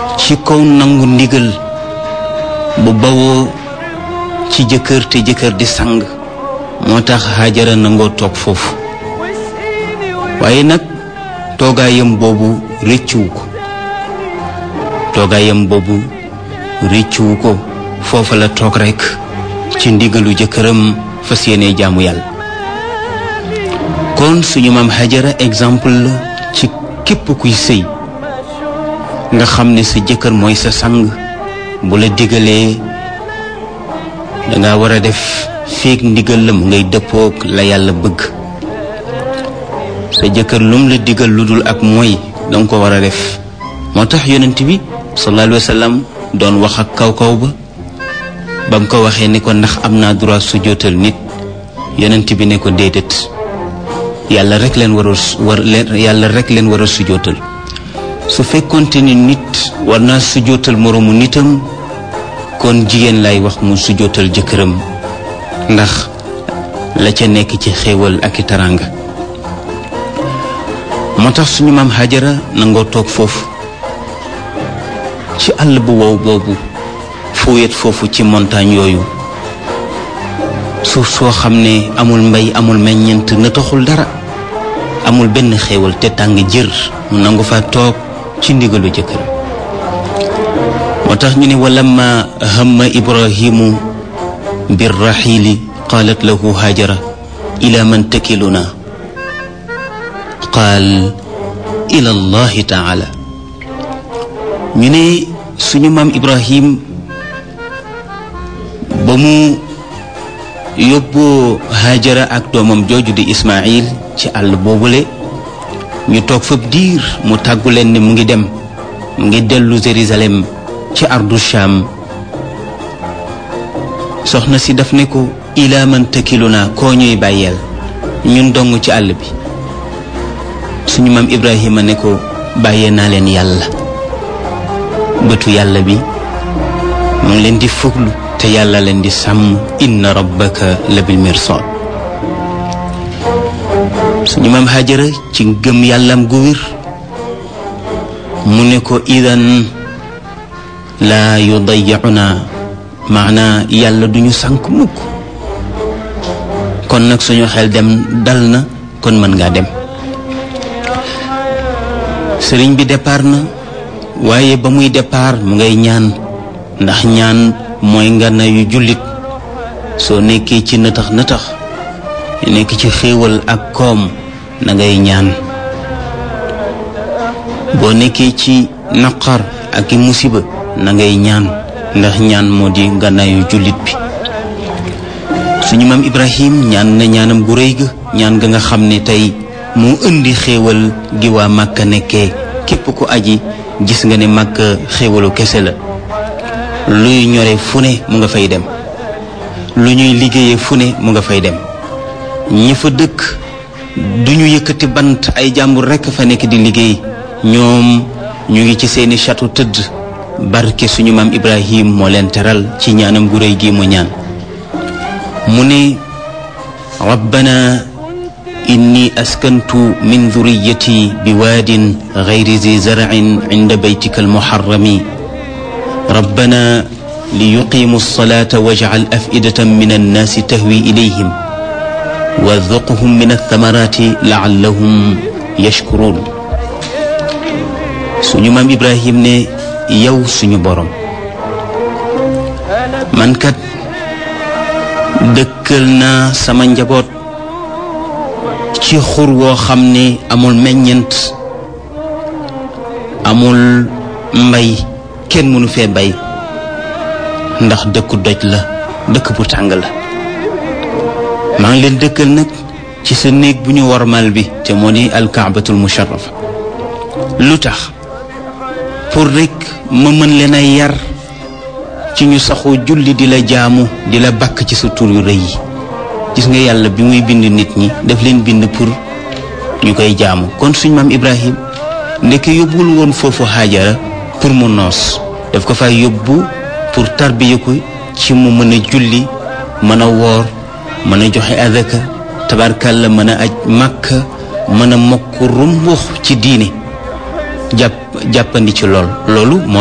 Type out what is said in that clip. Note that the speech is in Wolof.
ci kaw nangu ndigal bu bawoo ci jëkkër te jëkkër di sang moo tax Hajara nangoo toog foofu waaye nag toogaayam boobu rëccuwu ko toogaayam boobu rëccuwu ko foofa la toog rekk ci ndigalu jëkkëram fas yéene jaamu yàlla kon suñu maam Hajara exemple la ci képp kuy sëy nga xam ne sa jëkkër mooy sa sang bu la digalee danga war a def feek ndigal la mu ngay dëppook la yàlla bëgg sa jëkkër lum la digal lu dul ak mooy danga ko war a def moo tax yonent bi sallallahu alayhi wa sallam doon wax ak kaw kaw ba ba mu ko waxee ni ko ndax am naa droit su jootal nit yonent bi ne ko déedéet yàlla rek leen war a war leen yàlla rek leen war a su jootal su fekkonte ni nit war naa su jootal moroomu nitam kon jigéen lay wax mu su jootal jëkkëram ndax la ca nekk ci xéewal ak i taranga moo tax suñu maam Hajara nangoo toog foofu ci àll bu wow boobu fu wet foofu ci montagne yooyu suuf soo xam ne amul mbay amul meññent na taxul dara amul benn xéewal te tàng jër mu nangu fa toog ci ndigalu jëkkër moo tax ñu ne walamma hamma ibrahimu birraxiili qaalat lahu hajara ila man takiluna qaal ila allahi taala ñu ne suñu maam ibrahim ba mu yóbboo hajara ak doomam jooju di ismail ci àll boobule ñu toog fab diir mu tàggu leen ne mu ngi dem mu ngi dellu Jérusalem ci ardu Sham soxna si daf ne ko ilaa man takiluna koo ñuy bàyyeel ñun dong ci àll bi suñu maam Ibrahima ne ko bàyyee naa leen yàlla bëtu yàlla bi mu ngi leen di fuglu te yàlla leen di sàmm inna rabbaka la bil mirsad suñu maam Hajara ci gëm yàllam gu wér mu ne ko idan laa yudayyicuna maanaa yàlla duñu sànk mukk kon nag suñu xel dem dal na kon mën ngaa dem sëriñ bi départ na waaye ba muy départ mu ngay ñaan ndax ñaan mooy ngana yu jullit soo nekkee ci nëtax nëtax nekk ci xéewal ak koom na ngay ñaan boo nekkee ci naqar ak i musiba na ngay ñaan ndax ñaan moo di ngànnaayu jullit bi suñu maam Ibrahim ñaan na ñaanam gu rëy ga ñaan ga nga xam ne tey moo indi xéewal gi waa Màkka nekkee képp ku aji gis nga ne Màkka xéewalu kese la luy ñore fu ne mu nga fay dem lu ñuy liggéeyee fu ne mu nga fay dem ñi fa dëkk duñu yëkkati bant ay jàmbur rekk fa nekk di liggéey ñoom ñu ngi ci seeni château tëdd barke suñu maam Ibrahim moo leen teral ci ñaanam gu réy gi mu ñaan mu ne rabbana inni askantu min dhurriyyati bi waadin ghayri zi zar'in inda baytika almuharrami rabbana liyuqimu alsalata waj'al af'idatan min annaasi tahwi ilayhim warzuqhum min althamarati laallahum yashkurun suñu maam ibrahim ne yow suñu borom man kat dëkkal naa sama njaboot ci xur woo xam ne amul meññent amul mbay kenn mënu fee bay ndax dëkku doj la dëkk bu tàng la maa ngi leen dëkkal nag ci sa néeg bu ñu warmal bi te moo di alkaabatul musharrafa lu tax pour rek ma mën leen a yar ci ñu saxoo julli di la jaamu di la bakk ci sa tur yu rëy yi gis nga yàlla bi muy bind nit ñi daf leen bind pour ñu koy jaamu kon suñ maam Ibrahim ndeke yóbbul woon foofu Haajara pour mu noos daf ko fay yóbbu pour tarbiya ko ci mu mën a julli mën a woor mën a joxe adaka tabarkalla mën a aj màkka mën a mokk rumbux ci diine jàpp jàppandi ci lool loolu moo